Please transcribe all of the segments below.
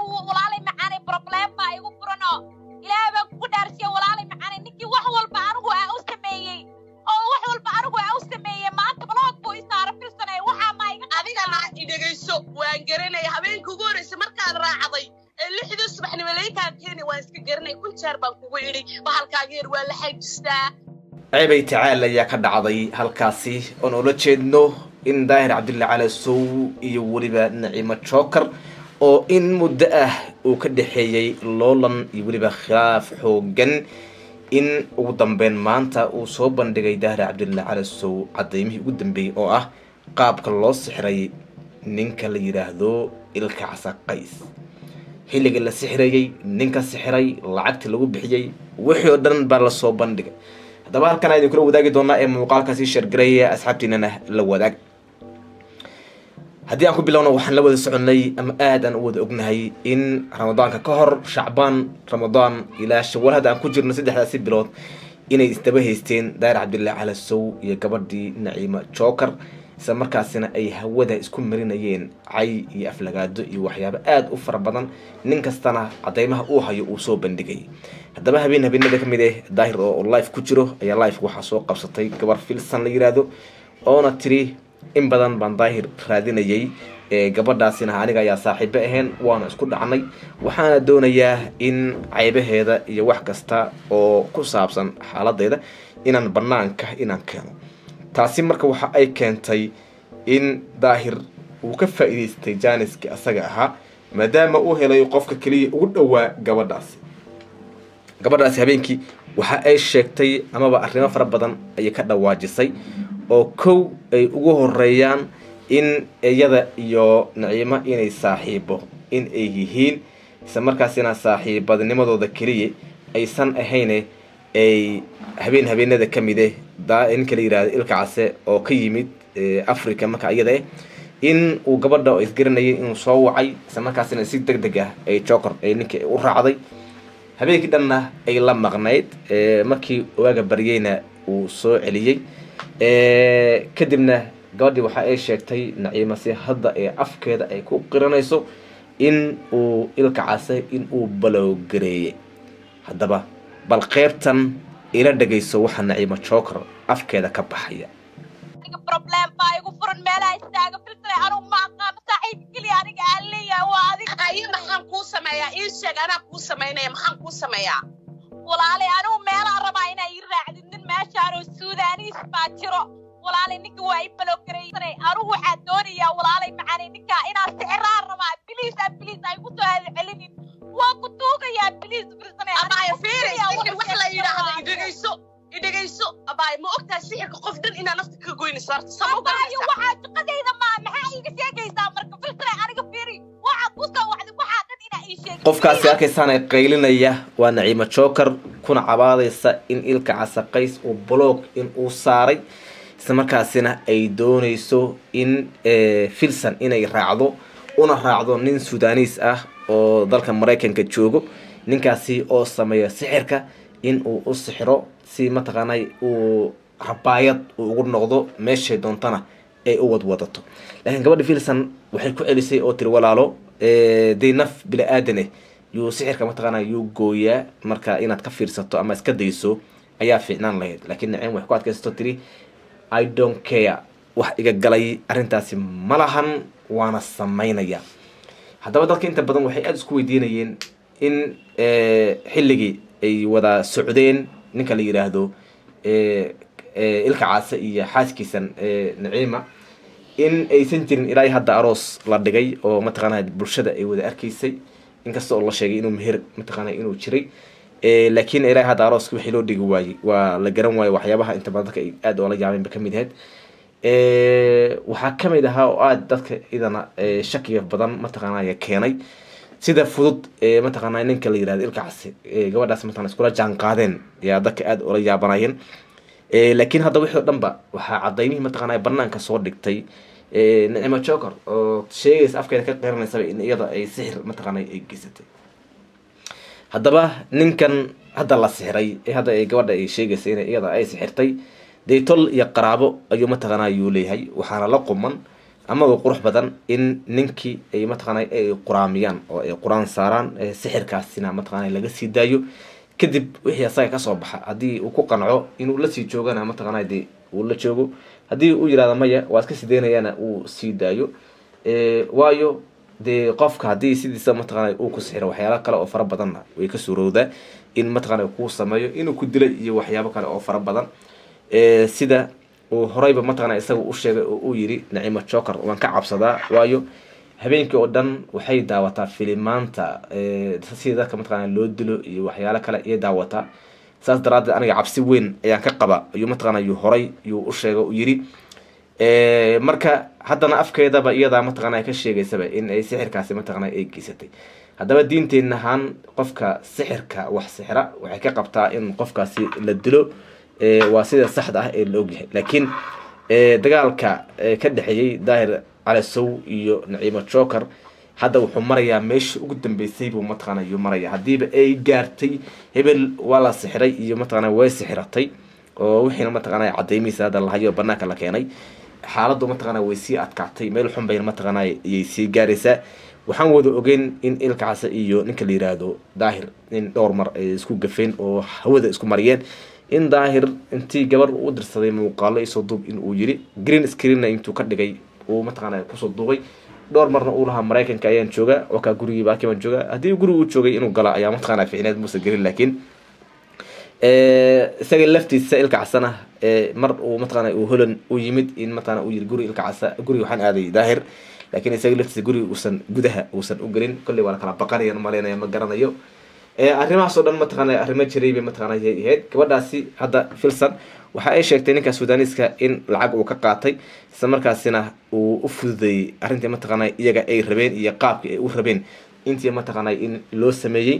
anigu walaalay macaanay problem baa igu furano ilaahay baan kugu dhaarsiya walaalay macaanay ninkii wax walba anigu aa u sameeyey oo wax walba anigu aa u sameeyey maanta baloog buu isaara filsanay waxaa maa iga adigana idhegayso waan garanaya habeenka ugu horreysa markaad raacday ee lixdii subaxnimo laykaa keeni waan iska garanay kun jeer baan kugu idhi bahalkaaga yar waa la xajistaa ceebay tacaal ayaa ka dhacday halkaasi oon ula jeedno in daahir cabdulla cali sow iyo weliba naciimo jookar oo in muddo ah uu ka dhexeeyey loolan iyo weliba khilaaf xoogan in ugu dambeyn maanta uu soo bandhigay daahir cabdulla cali sow cadaymihii ugu dambeeyey oo ah qaabka loo sixray ninka la yidhaahdo ilka casaqays xilliga la sixirayey ninka sixiray lacagta lagu bixiyey wixii oo dhan baa lasoo bandhigay haddaba halkan idin kula wadaagi doonaa ee muuqaalkaasi sheergareeya asxaabtiinana la wadaag haddii aan ku bilowno waxaan la wada soconay ama aad aan u wada ognahay in ramadaanka ka hor shacbaan ramadaan ilaa shawaal hadda aan ku jirno saddexdaasi bilood inay isdaba haysteen daahir cabdullaahi cali sow iyo gabadhii naciimo jookar isla markaasina ay hawada isku marinayeen cay iyo aflagaado iyo waxyaabo aada u fara badan nin kastana cadeymaha uu hayo uu soo bandhigay haddaba habeen habeenada ka mid ah daahir oo life ku jiro ayaa life waxaa soo qabsatay gabar filsan la yiraahdo oona tiri in badan baan daahir raadinayay gabadhaasina aniga ayaa saaxiibo ahayn waana isku dhacnay waxaana doonayaa in ceybaheeda iyo wax kasta oo ku saabsan xaaladeeda inaan banaanka inaan keeno taasi marka waxa ay keentay in daahir uu ka faa'iidaystay jaaniskii asaga ahaa maadaama uu helay qofka keliya ugu dhowaa gabadhaasi gabadhaasi habeenkii waxa ay sheegtay amaba arrimo fara badan ayay ka dhawaajisay oo kow ay ugu horeeyaan in iyada iyo naciimo inay saaxiibo in ay yihiin isla markaasina saaxiibadnimadooda keliya aysan ahayne ay habeen habeenada ka mide ninka la yihahdo ilka case oo ka yimid africa marka iyada ah in uu gabadha isgaranayay inuu soo wacay isla markaasina si deg deg ah ay joker ay ninka u raacday habeenkii dhanna ay la maqnayd markii waaga baryeyna uu soo celiyey kadibna gabadhii waxa ay sheegtay naciimo si hadda ee afkeeda ay ku qiranayso in uu ilka case in uu balowgareeyey haddaba bal qeybtan ila dhegayso waxaa naciimo joker afkeeda ka baxaya aniga problem baa igu furan meelaha istaaga filsanay anigu ma aqaano saaxiibka keliya aniga aan leeyahay waa adiga ayo maxaan kuu sameeyaa ii sheeg anaa kuu samaynaya maxaan kuu sameeyaa walaalay anigu meelaha rabaa inaa ii raacdid nin meeshaan oo suudaniis baa jiro walaalay ninka waa i baloggaraysanay anigu waxaa doonayaa walaalay macaanay ninkaa inaa sixiraan rabaa biliis a biliis ay ku soo celinin waa ku tuugayaa biliis filsanay abaayo fiiri sixir wax la yidhaahdo idhegayso idhegayso abaayo ma ogtahay sixirka qof dhan inaa nafta ka goynayso horta sama abaayo waxaa shaqadayda maa maxaa iiga sheegaysaa marka filsanay aniga fiiri waxaad ku soo wacday waxaa dhan inaa ii sheegay qofkaasi arkaysaana qaylinaya waa naciimo joker kuna cabaadaysa in ilka casaqays uu blog in uu saaray isla markaasina ay doonayso in filson inay raacdo una raacdo nin sudaaniis ah oo dalka maraykanka joogo ninkaasi oo sameeya sixirka in uu u sixiro si mataqaanay uu rabaayad uu ugu noqdo meeshay doontana ay u wadwadato laakiin gabadha filson waxay ku celisay oo tiri walaalo dee naf bini aadaneh yuu sixirka mataqaana yuu gooyaa marka inaad ka fiirsato ama iska dayso ayaa fiicnaan lahayd laakiin nacim waxay ku adkaysato tiri i don't care wax iga galay arrintaasi ma lahan waana samaynaya haddaba dadka inta badan waxay aada isku weydiinayeen in xilligii ay wada socdeen ninka la yidhaahdo ilka caase iyo xaaskiisan naciima in aysan jirin ilaa hadda aroos la dhigay oo mataqaana bulshada ay wada arkaysay inkasta oo la sheegay inuu meher mataqaana inuu jiray laakiin ilaa hadda arooska wixii loo dhigi waayey waa la garan waaye waxyaabaha inta badan dadka ay aada oola yaabeen ba kamid ahayd waxaa kamid ahaa oo aada dadka idana shakiga badan mataqaanaya keenay sida fudud mataqaana ninka la yirahdo ilka case gabadhaas mataqana iskula jaan qaadeen yaa dadka aada oola yaabanayeen laakiin hadda wixii o dhan ba waxaa cadaymihii mataqaana banaanka soo dhigtay nicmo joker oo sheegaysa afkeeda ka qiranaysaba in iyada ay sixir mataqaana ay geysatay haddaba ninkan hadda la sixiray ee hadda ay gabadha ay sheegaysa in iyada ay sixirtay dee tol iyo qaraabo ayuu mataqaana ayuu leeyahay waxaana la quman amaba qurux badan in ninkii ay mataqaanay ay quraamiyaan oo ay qur-aan saaraan sixirkaasina mataqaanay laga sii daayo kadib wixii asaga kasoo baxa haddii uu ku qanco inuu lasii joogana mataqaanay dee uu la joogo haddii uu yihahdo maya waa iska sii daynayana uu sii daayo waayo dee qofka haddii sidiisa mataqaanay uu ku sixiro waxyaala kale oo fara badanna way ka suurowdaa in mataqaanay kuu sameeyo inuu ku dilay iyo waxyaabo kale oo fara badan sida uu horeyba mataqana isaga u sheegay oo uu yiri nacimo joker waan ka cabsadaa waayo habeenkii oo dhan waxay daawataa filimaanta sida dadka mataqana loo dilo iyo waxyaalo kale ayay daawataa saas daraadeed aniga cabsi weyn ayaan ka qaba ayuu mataqana yuu horay yuu u sheegay u yiri marka haddana afkeedaba iyadaa mataqana ka sheegaysaba in ay sixirkaasi mataqana ay geysatay haddaba diinteenna ahaan qofka sixirka wax sixira waxay ka qabtaa in qofkaasi la dilo waa sida saxda ah ee la ogyahay laakiin dagaalka ka dhexeeyey daahir calasow iyo naciimo joker hadda wuxuu marayaa meeshii ugu dambeysay buu mataqana yuu maraya haddiiba ay gaartay hebel waa la sixiray iyo mataqana way sixiratay oo wixiina mataqana cadeymihiisa hadda lahayo banaanka la keenay xaaladdu mataqana way sii adkaatay meel xun bayna mataqana ayay sii gaaraysaa waxaan wada ogeyn in ilkacaase iyo ninka la yiraahdo daahir in dhowr mar ay isku gafeen oo hawada isku mariyeen in daahir intii gabar u dirsaday muuqaalo isoo duub in uu yiri green screenna intuu ka dhigay uu mataqaana kusoo duubay dhowr marna uu lahaa maraykanka ayaan jooga wakaa gurigii baaki baan jooga haddii guri uu joogay inuu gala ayaa mataqaana ficneed muuse gelin laakiin isaga laftiisa ilka casana mar uu mataqaana uu holan u yimid in mataqaana uu yiri guri ilka casa guriga waxaan aaday daahir laakiin isaga laftiisa guriga uusan gudaha uusan u gelin kolley waa la kala baqanayan malaynaya ma garanayo arrimahaas oo dhan mataqaana arrimo jiray bay mataqaana yay ahayd gabadhaasi hadda filson waxa ay sheegtay ninka suudaniiska in lacag uu ka qaatay isla markaasina uu u fududeeyey arrintii mataqaana iyaga ay rabeen iyo qaabkii ay u rabeen intii mataqaana in loo sameeyey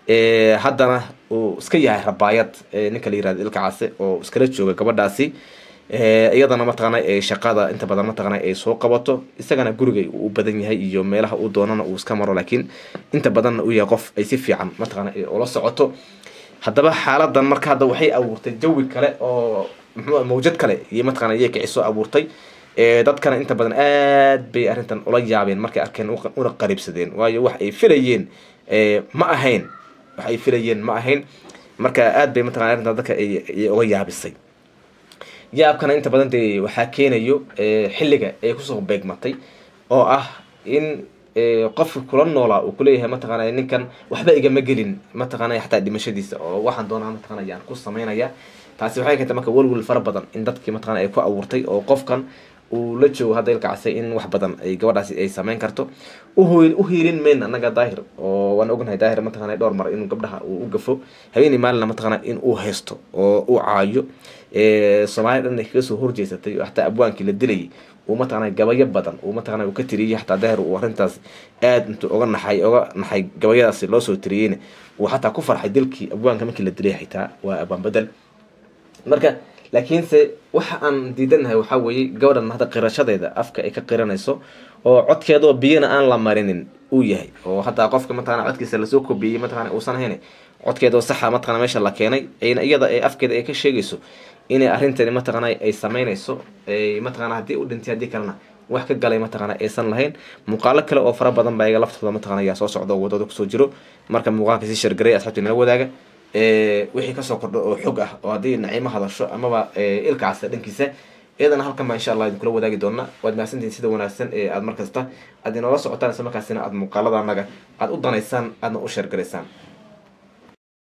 haddana uu iska yahay rabaayad ninka la yirahdo ilka case oo iskala jooga gabadhaasi iyadana mataqaana shaqada inta badan mataqaana ay soo qabato isagana guriga uu u badan yahay iyo meelaha uu doonana uu iska maro laakiin inta badanna uu yahay qof ay si fiican mataqaana ula socoto haddaba xaaladan marka hadda waxay abuurtay jawi kale oo mxuu mawjad kale iyo mataqana iyay kicisoo abuurtay dadkana inta badan aad bay arrintan ula yaabeen markay arkeen una qariibsadeen waayo wax ay filayeen ma ahayn wax ay filayeen ma ahayn marka aad bay mataqana arrintan dadka ay uga yaabisay yaabkana inta badan dee waxaa keenayo xilliga ay kusoo beegmatay oo ah in qofka kula noolaa uu kuleeyahay mataqaana ninkan waxba igama gelin mataqaana xataa dhimashadiisa oo waxaan doonaa mataqana yaan ku sameynaya taasi waxay keentay marka welwel fara badan in dadkii mataqana ay ku abuurtay oo qofkan uu la joogo hadda ilkacasay in wax badan ay gabadhaasi ay sameyn karto u hiilin mayn annaga daahir oo waan ognahay daahir mataqana dhowr mar inuu gabdhaha uu u gafo habeenii maalina mataqana in uu haysto oo u caayo soomaaliya dhan ay kaga soo horjeesatay oo xataa abwaankii la dilayay uu mataqana gabayo badan uu mataqana uu ka tiriyey xataa daahir uu arrintaas aad intuu oga naxay oga naxay gabayadaasi loo soo tiriyeyna uu xataa ku farxay dilkii abwaanka markii la dilay xitaa waa abwaan bedel marka laakiinse waxa aan diidanahay waxaa weeye gabadhan hadda qirashadeeda afka ay ka qiranayso oo codkeedoo biyana aan la marinin uu yahay oo hataa qofka mataqana codkiisa lasoo kobiyey mataqana uusan ahayn codkeedoo saxa mataqana meesha la keenay ayna iyada ee afkeeda ay ka sheegayso inay arrintani mataqana ay sameynayso mataqana haddii u dhintay haddii kalena wax ka galay mataqana aysan lahayn muuqaalo kale oo fara badan baa iga laftooda mataqana ayaa soo socda oo wadada kusoo jiro marka muuqaalka si shargaray asxaabtii nala wadaaga wixii kasoo kordho oo xog ah oo haddii naciimo hadasho amaba ilkacaasa dhankiisa iyadana halkan baa insha allah idinkula wadaagi doona waad mahadsantihin sida wanaagsan ee aad markasta aad inoola socotaan isla markaasina aad muuqaalada anaga aad u danaysaan aadna u sheergaraysaan